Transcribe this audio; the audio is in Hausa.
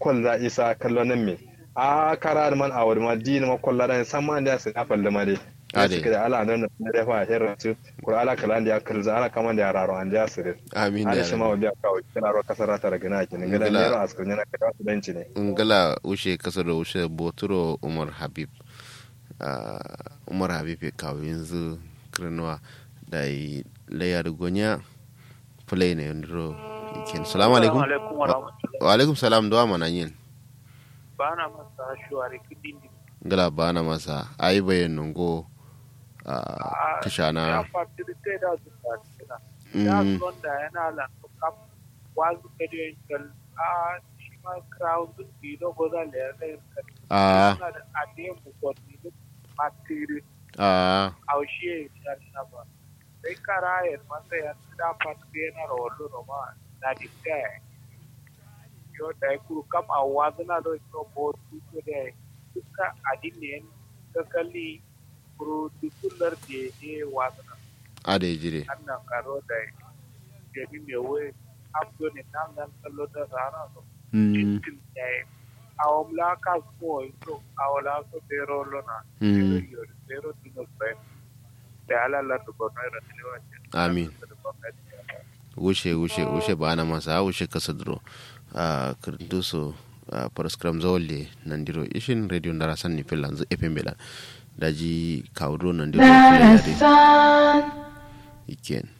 kwal za isa kallonin me a kara da man awar ma di ma kwalla da san man da su na falle ma dai Ade. suka da ala nan na da fa hirra su kur ala kalan da ya kalza ala kaman da ya raro an da su dai amin ala da shi ma wanda kawo kina ro kasara ta daga na kin ga da Ngila. ne ro askar ne na ka su danci ne ngala ushe kasar ushe boturo umar habib Ah, umar habib ya kawo yanzu kirnuwa da yi layar gonya play ne yandiro ikin salamu alaikum alaikum wa rahmatullahi wa alaikum salam da mana yin ba na masa shuwari kudin di ngala bana masa ayi bayan nungo a ya kishana fatirte da su fatina ya Mm, son da yana lan kam wazu kede kal a shi ma crowd di do goza le da kan a na da ade mu ko ni da matiri a aushe ya na ba sai karayen masa ya da fatire na rollo no ma na di te yo da ku kam a wazna do no bo tu ko de duka adinin ka kalli kuro dukullar da ne wazna a da ya jire annan karo da jami mai wai abdo ne nan nan kallo da rana so Mm, cikin da ya awamla ka ko so awala so bero lona mm, bero bero tuno bai da ala la to kono ra tilewa amin wuce wuce wuce bana masa wuce kasa duro a kirintu so a paraskram zawole nan diro ishin radio ndara sanni filan zu efe mbela daji kawdo nan diro filan iken